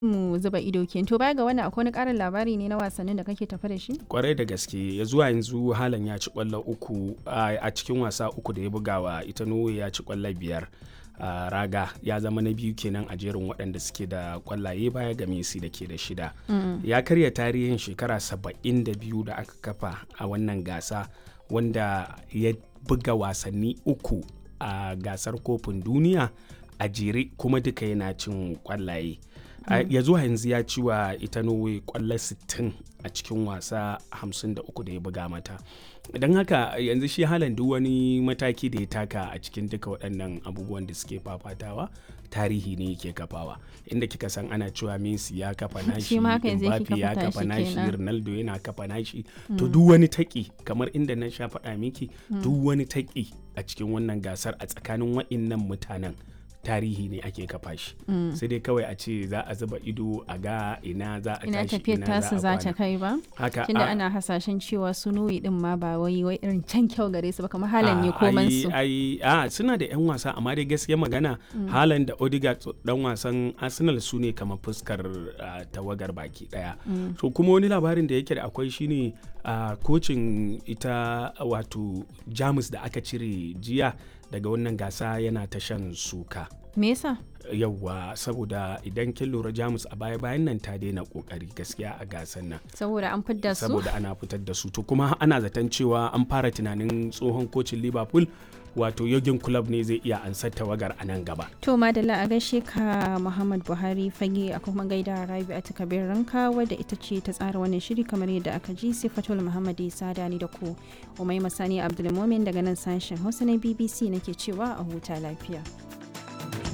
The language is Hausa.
mu zuba ido ke to baya ga wannan akwai wani karin labari ne na wasannin da kake tafa da shi kwarai da gaske ya zuwa yanzu halan ya ci kwallo uku a cikin wasa uku da ya bugawa ita norway ya ci kwallo biyar Uh, raga ya zama na biyu kenan a jerin waɗanda suke da kwallaye baya ga Messi da ke da shida mm. ya karya tarihin shekara saba'in da biyu da aka kafa a wannan gasa wanda ya buga wasanni uku a uh, gasar kofin duniya a jere kuma duka yana cin kwallaye mm. uh, ya zuwa yanzu ya ci wa ita norway kwallo 60 a cikin wasa 53 da ya buga mata don haka yanzu shi halan duk wani mataki da ya taka a cikin duka waɗannan abubuwan da suke fafatawa tarihi ne yake kafawa inda kika san ana cewa Messi ya kafa nashi Mbappe ya kafa nashi Ronaldo yana kafa nashi to duk wani taki kamar inda na sha faɗa miki duk wani taki a cikin wannan gasar a tsakanin waɗannan mutanen tarihi ne ake kafa shi mm. sai dai kawai a ce za a zuba ido a ga ina za a ina tashi tafiyar tasu za ta kai ba haka tunda ana hasashen cewa su nuyi din ma ba wai wai irin can kyau gare su ba kamar halan ne koman su ai a suna da yan wasa amma dai gaskiya magana mm. halan da Odegaard dan wasan Arsenal su ne kamar fuskar uh, tawagar baki daya mm. so kuma wani labarin da yake da akwai shine uh, kocin ita wato Jamus da aka cire jiya daga wannan gasa yana ta shan suka. Me yasa? yauwa saboda idan kin lura jamus a baya bayan nan ta daina kokari gaskiya a gasan nan saboda an fitar su saboda ana fitar da su to kuma ana zaton cewa an fara tunanin tsohon kocin liverpool wato yogin club ne zai iya ansar tawagar a nan gaba to madalla a gaishe ka muhammad buhari fage a kuma gaida rabi a takabir ranka wadda ita ce ta tsara wannan shiri kamar yadda aka ji sifatul muhammad isa dani da ku umai masani abdulmomin daga nan sashen hausa na bbc nake cewa a huta lafiya